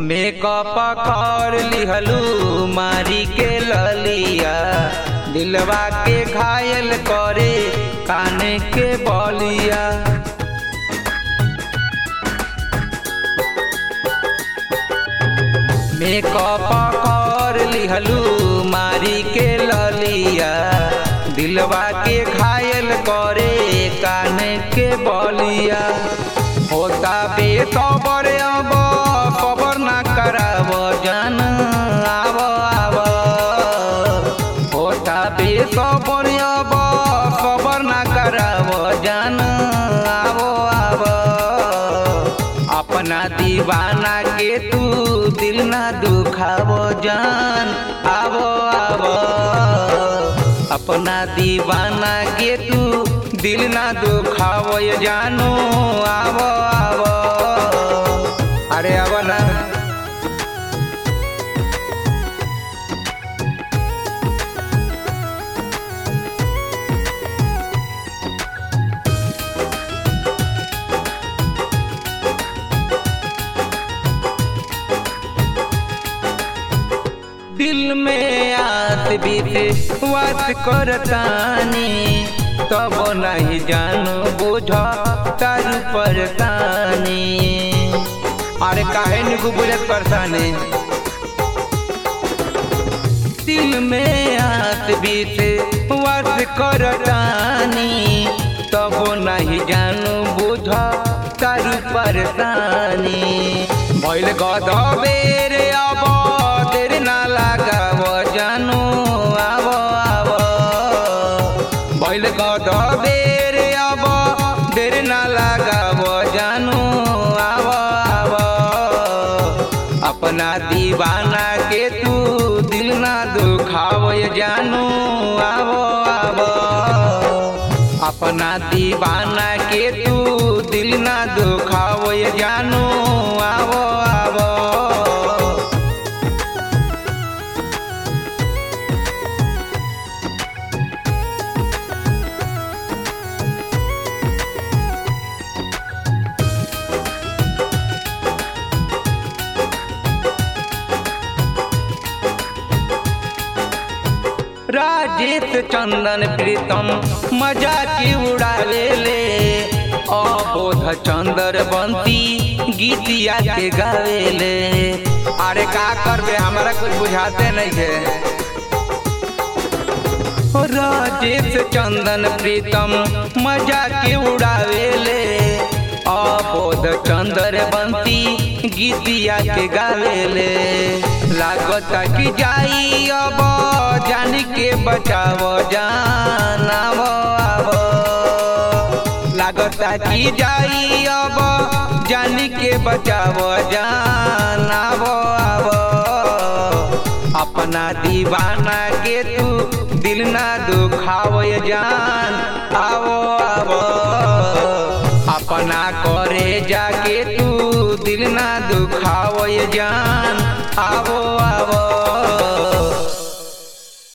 makeup कर लिहलू मारी के ललिया दिलवा के घायल करे काने के बलिया मेकअप कर लिहलू मारी के ललिया दिलवा के घायल करे काने के बलिया होता बे खबर अब खबर ना कराब जान आब आब होता बे खबर अब खबर ना कराब जान आब आब अपना दीवाना के तू दिल ना दुखाब जान आब आब अपना दीवाना के तू दिल ना दुखाब जानो आब आब अरे अब ना दिल में आत बीत वात करतानी तब नहीं जानो बुझ तारू परतानी अरे काहे निकू बुझत परतानी दिल में आत बीत वात करतानी तब नहीं जानो बुझ तारू परतानी भइल गदबेर अब देर ना लगाव जानो आब आब भइल गदबेर अब देर ना लगाव जानो आब आब अपना दीवाना के तू दिल ना दुखाव जानो आब आब अपना दीवाना के तू दिल ना दुखाव जानो आब आब राजेश चंदन प्रीतम मजा की उड़ावे ले अबोध चंदर बंती गीतिया के गावे ले अरे का करबे हमरा कुछ बुझाते नहीं है राजेश चंदन प्रीतम मजा के उड़ावे ले अबोध चंदर बंती गीतिया के गावे ले लागता कि जाई अब जान के बचाव जान आव आव लागता कि जाई अब जान के बचाव जान आव आव अपना दीवाना के तू दिल ना दुखाव जान आवो आवो अपना करे जाके तू दिल ना दुखाव जान आवो आवो